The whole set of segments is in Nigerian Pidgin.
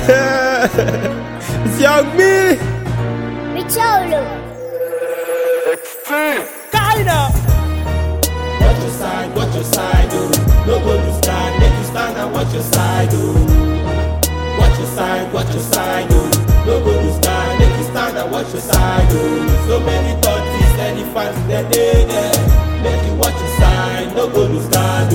it's young me. Richolo. Kinda. Watch your side, watch your side, oh. No go lose guard, make you stand and watch your side, oh. Watch your side, watch your side, oh. No go lose guard, make you stand and watch your side, oh. So many thoughts, elephants, they dey there. Make you watch your side, no go lose guard,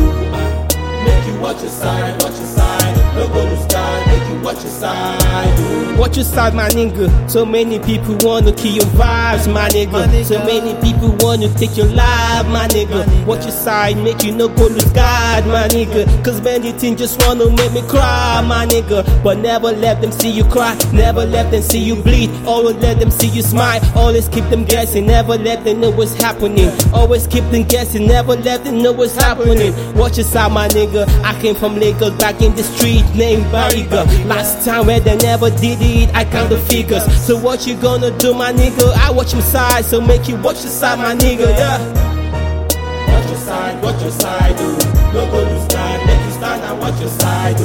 oh. Make you watch your side, watch your side. No go lose guard, make you watch your side, oh. Watch your side, my nigga. So many people wanna kill your vibes, my nigga. So many people wanna take your life, my nigga. Watch your side, make you no go lose God, my nigga. Cause many things just wanna make me cry, my nigga. But never let them see you cry, never let them see you bleed. Always let them see you smile, always keep them guessing. Never let them know what's happening. Always keep them guessing, never let them know what's happening. Watch your side, my nigga. I came from Lagos back in the street named Barriga. Last time where they never did it, I count the figures. So what you gonna do, my nigga? I watch your side, so make you watch your side, my nigga. Yeah. Watch your side, watch your side, oh. No go lose guard, make you stand and watch your side,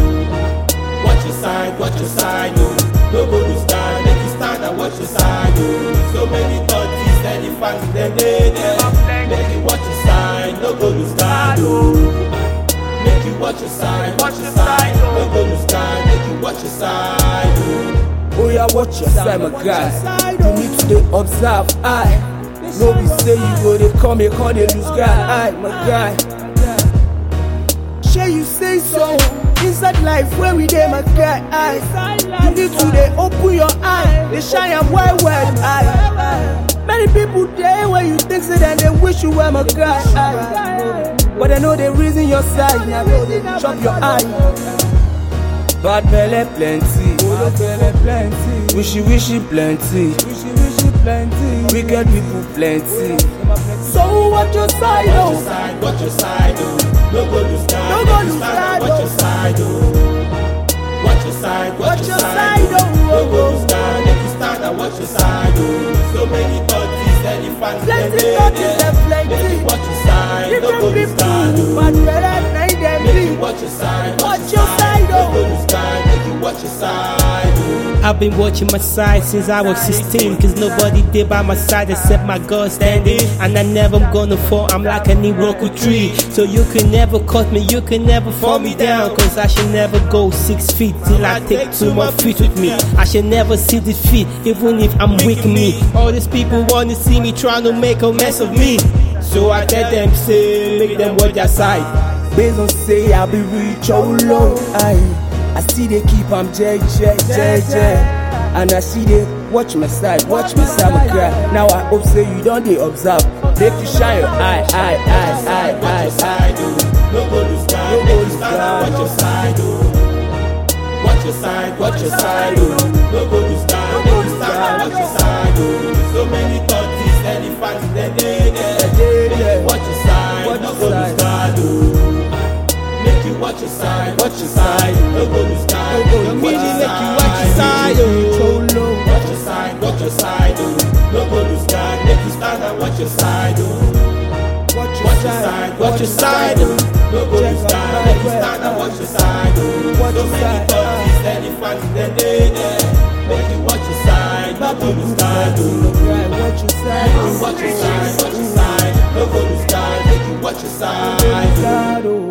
oh. Watch your side, watch your side, oh. No go lose guard, make you stand and watch your side, oh. So many thoughts, elephants, they dey there. Make you watch your side, no go lose guard, oh. Make you watch your side, watch your side, no go lose guard, make you watch your side, oh. Oh yeah, watch your side, my guy. You need to dey observe, I. No be say you go dey come here, come dey lose guy, I, my guy. Shey you say so? Inside life where we dey, my guy, I. You need to dey open your eye, dey shine am well well, I. Many people dey where you think say dem dey wish you were my guy, I. But I know they reason your side, now they chop your eye. Bad belle plenty, bad belle plenty. Wishy wishy plenty, wishy wishy plenty. Wicked people plenty. So watch your side, Watch your oh. side, watch your side, oh. No go lose guard, No go make you lose stand and guard, watch your oh. side, oh. Watch your side, watch, Watch your your side, side, oh. oh. No go lose guard, make you stand and watch your side, oh. So many thoughts, elephants, Plenty they dey thoughts, there. them plenty. Make you watch your side, no go Different lose guard, people, oh. bad belle, night them Make you be. watch your side, Watch your side, No go oh. lose guard, make you watch your side, oh. I've been watching my side since I was 16 Cause nobody did by my side except my God standing And I never gonna fall, I'm like an Iroku tree So you can never cut me, you can never fall me down Cause I should never go six feet till I take two more feet with me I should never see defeat, even if I'm weak me All these people wanna see me trying to make a mess of me So I tell them, say, make them watch their side Based on say I be rich, oh low. I, I see they keep am J, J, J, J. And I see they watch my side, watch my side, my cry. Now I hope say you don't they observe. Make you shine your eye, eye, eye, eye, Watch your eye, side, oh. No go lose guard, No make go you lose stand guard. and watch your side, oh. Watch your side, watch your side, oh. No go lose guard, make you stand and watch your side, oh. So many thoughts, elephants, they dey there. dey Make there. you watch your side, Watch no your go lose side. guard, oh. Make you watch your side, watch your side, no go lose guard, No go make you lose watch your guard. Make you watch your side, oh. oh low. Watch your side, watch your side, oh. No go lose guard, make you stand and watch your side, oh. Watch Watch your side, watch your side, oh. No go lose guard, make you stand and watch your side, oh. Watch So your many side, thoughts, elephants, they dey there. Make you watch your side, no go lose guard, oh. Watch your side, Watch your side, watch your side, no go lose guard, make you watch your side, oh. God, oh.